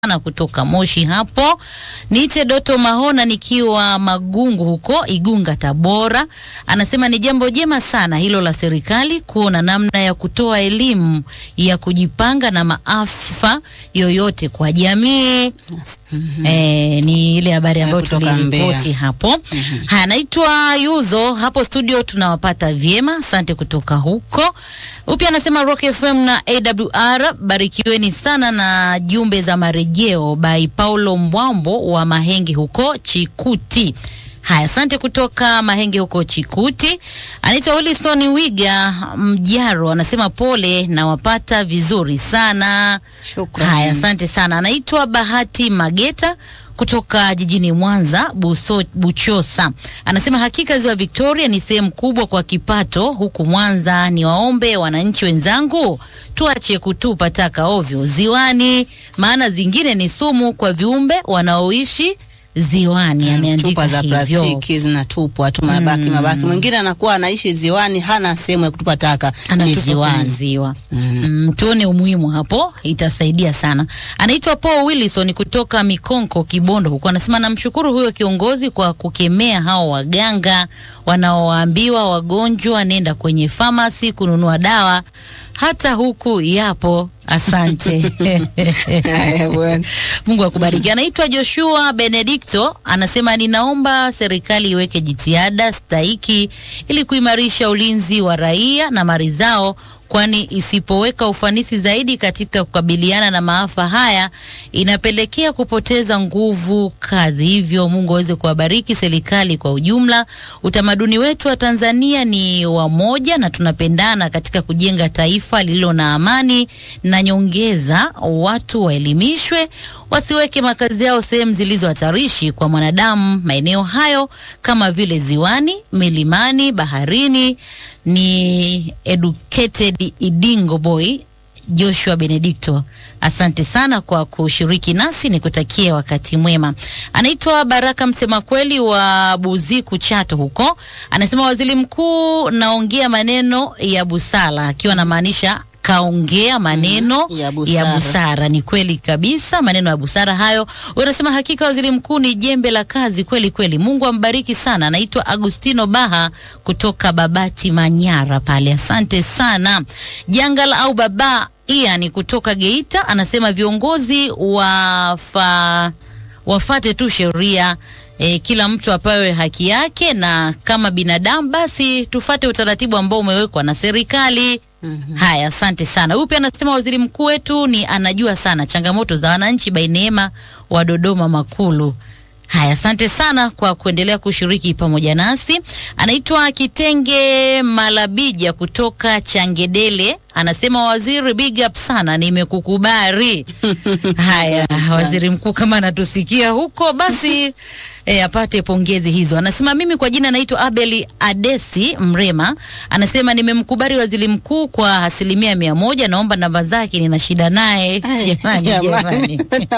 sana kutoka Moshi hapo. Niite Doto Mahona nikiwa Magungu huko Igunga Tabora. Anasema ni jambo jema sana hilo la serikali kuona namna ya kutoa elimu ya kujipanga na maafa yoyote kwa jamii. Eh, ni ile habari ambayo kutoka tuliripoti Mbeya. hapo. Haya, naitwa Yuzo hapo studio, tunawapata vyema, asante kutoka huko. Upya anasema Rock FM na AWR, barikiweni sana na jumbe za marejeo by Paulo Mbwambo wa Mahenge huko Chikuti. Haya, asante kutoka Mahenge huko Chikuti. Anaitwa Wilson Wiga Mjaro, anasema pole na wapata vizuri sana. Shukrani. Haya, asante sana. Anaitwa Bahati Mageta kutoka jijini Mwanza Buso, Buchosa. Anasema hakika ziwa Victoria ni sehemu kubwa kwa kipato huku Mwanza. Ni waombe wananchi wenzangu tuache kutupa taka ovyo ziwani, maana zingine ni sumu kwa viumbe wanaoishi ziwani. Ameandika chupa za hivyo. plastiki zinatupwa tu mabaki mabaki. Mwingine anakuwa anaishi ziwani, hana sehemu ya kutupa taka, ni anatupa kwenye ziwani. ziwa. Mm, tuone umuhimu hapo, itasaidia sana. Anaitwa Paul Wilson kutoka Mikonko Kibondo huko, anasema namshukuru huyo kiongozi kwa kukemea hao waganga wanaoambiwa wagonjwa nenda kwenye famasi kununua dawa, hata huku yapo. Asante. Haya bwana. Mungu akubariki. Anaitwa Joshua Benedicto, anasema ninaomba serikali iweke jitihada stahiki ili kuimarisha ulinzi wa raia na mali zao, kwani isipoweka ufanisi zaidi katika kukabiliana na maafa haya inapelekea kupoteza nguvu kazi. Hivyo Mungu aweze kuwabariki serikali kwa ujumla. Utamaduni wetu wa Tanzania ni wamoja na tunapendana katika kujenga taifa lililo na amani na nyongeza, watu waelimishwe, wasiweke makazi yao sehemu zilizo hatarishi kwa mwanadamu. Maeneo hayo kama vile ziwani, milimani, baharini. Ni educated Idingo boy Joshua Benedicto, asante sana kwa kushiriki nasi, nikutakie wakati mwema. Anaitwa Baraka msema kweli wa Buziku Chato huko, anasema waziri mkuu naongea maneno ya busara, akiwa anamaanisha kaongea maneno Mhm, ya ya busara. busara. Ni kweli kabisa, maneno ya busara hayo. Unasema hakika waziri mkuu ni jembe la kazi kweli kweli. Mungu ambariki sana. Anaitwa Agustino Baha kutoka Babati Manyara pale, asante sana. Jangala au baba ia ni kutoka Geita, anasema viongozi wafa wafate tu sheria e, kila mtu apewe haki yake, na kama binadamu basi tufate utaratibu ambao umewekwa na serikali. Haya, asante sana. Huyu pia anasema waziri mkuu wetu ni anajua sana changamoto za wananchi. Bainema wa Dodoma Makulu. Haya, asante sana kwa kuendelea kushiriki pamoja nasi. Anaitwa Kitenge Malabija kutoka Changedele, anasema waziri, big up sana, nimekukubali. Haya, waziri mkuu kama anatusikia huko basi e, apate pongezi hizo. Anasema mimi kwa jina naitwa Abeli Adesi Mrema, anasema nimemkubali waziri mkuu kwa asilimia mia moja. Naomba namba zake, nina shida naye. Ay, Jamani, jamani.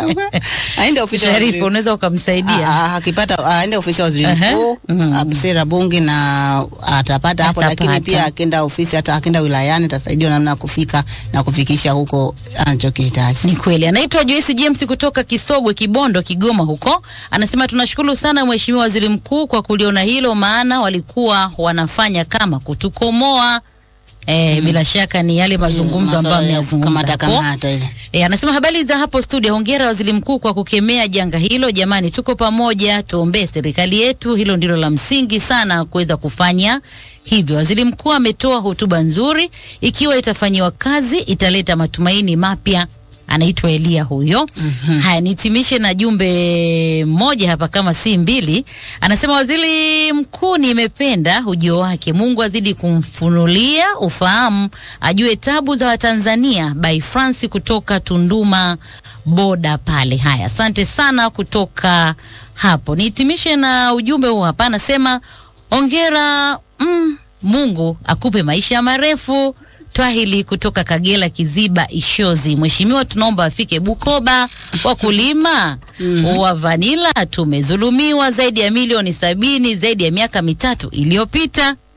Aende ofisi ya waziri- Sharifu, unaweza ukamsaidia? Ah, ah, akipata aende ofisi ya waziri Aha. mkuu sera bunge na atapata hapo, lakini Atapata. pia akienda ofisi hata akienda wilayani atasaidiwa namna ya kufika na kufikisha huko anachokihitaji. Ni kweli. Anaitwa Joyce James kutoka Kisogwe, Kibondo, Kigoma huko. Anasema tunashukuru sana Mheshimiwa Waziri Mkuu kwa kuliona hilo, maana walikuwa wanafanya kama kutukomoa. E, bila shaka ni yale mazungumzo ambayo Masuala ya ameyazungumza kamata hapo. kamata ile. E, anasema habari za hapo studio. Hongera waziri mkuu kwa kukemea janga hilo. Jamani, tuko pamoja, tuombee serikali yetu. Hilo ndilo la msingi sana kuweza kufanya hivyo. Waziri mkuu ametoa hotuba nzuri, ikiwa itafanyiwa kazi italeta matumaini mapya. Anaitwa Elia huyo. Haya, nitimishe na jumbe moja hapa kama si mbili. Anasema waziri mkuu, nimependa ujio wake. Mungu azidi kumfunulia ufahamu, ajue tabu za Watanzania. By France kutoka Tunduma boda pale. Haya, asante sana kutoka hapo. Nihitimishe na ujumbe huu hapa, anasema ongera mm, Mungu akupe maisha marefu. Twahili kutoka Kagera, Kiziba, Ishozi. Mheshimiwa, tunaomba afike Bukoba. Wakulima wa vanila tumezulumiwa zaidi ya milioni sabini zaidi ya miaka mitatu iliyopita.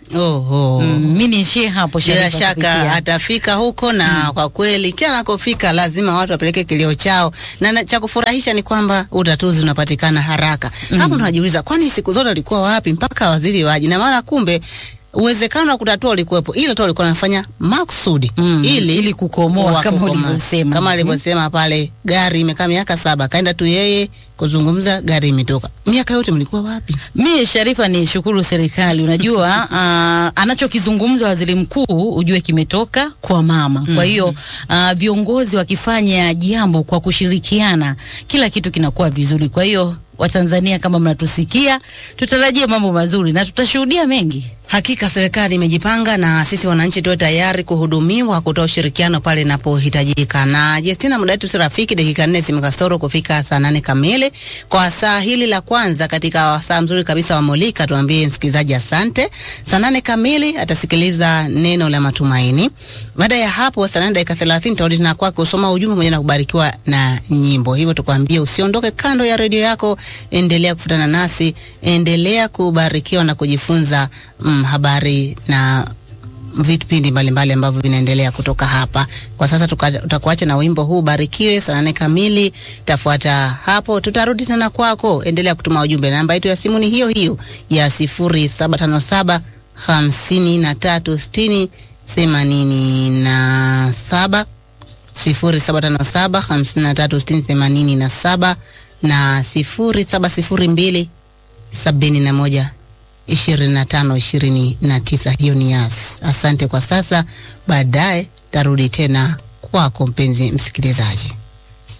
Oho. Mm, mi niishie hapo Bila Sharifa shaka kupitia. atafika huko na kwa kweli kila anakofika lazima watu wapeleke kilio chao, na, na cha kufurahisha ni kwamba utatuzi unapatikana haraka. Hapo tunajiuliza kwani siku zote alikuwa wapi mpaka waziri waje? Na maana kumbe uwezekano wa kutatua ulikuwepo, ila tu alikuwa anafanya makusudi Mm, ili ili kukomoa wa kama kukomoa. ulivyosema. kama Mhm. alivyosema pale, gari imekaa miaka saba, kaenda tu yeye kuzungumza, gari imetoka. Miaka yote mlikuwa wapi? Mi Sharifa ni shukuru serikali. Unajua uh, anachokizungumza waziri mkuu ujue kimetoka kwa mama. Kwa hiyo uh, viongozi wakifanya jambo kwa kushirikiana, kila kitu kinakuwa vizuri. Kwa hiyo Watanzania, kama mnatusikia, tutarajie mambo mazuri na tutashuhudia mengi. Hakika serikali imejipanga na sisi wananchi tuwe tayari kuhudumiwa, kutoa ushirikiano pale inapohitajika. Na Jestina, muda wetu si rafiki, dakika nne zimekasoro kufika saa nane kamili kwa saa hili la kwanza katika saa mzuri kabisa wa Molika. Tuambie msikilizaji asante. Saa nane kamili atasikiliza neno la matumaini. Baada ya hapo, saa nane dakika thelathini tutarudi tena kwake kusoma ujumbe pamoja na kubarikiwa na nyimbo. Hivyo tukwambie usiondoke kando ya redio yako, endelea kufuatana nasi, endelea kubarikiwa na kujifunza mm, habari na vipindi mbalimbali ambavyo vinaendelea kutoka hapa. Kwa sasa tuka- tutakuacha na wimbo huu Barikiwe saa nane kamili. Tafuata hapo, tutarudi tena kwako. Endelea kutuma ujumbe. Namba yetu ya simu ni hiyo hiyo ya sifuri saba tano saba hamsini na tatu sitini themanini na saba sifuri saba tano saba hamsini na tatu sitini themanini na saba na sifuri saba sifuri mbili sabini na moja ishirini na tano ishirini na tisa. Hiyo ni yas. Asante kwa sasa, baadaye tarudi tena kwako mpenzi msikilizaji.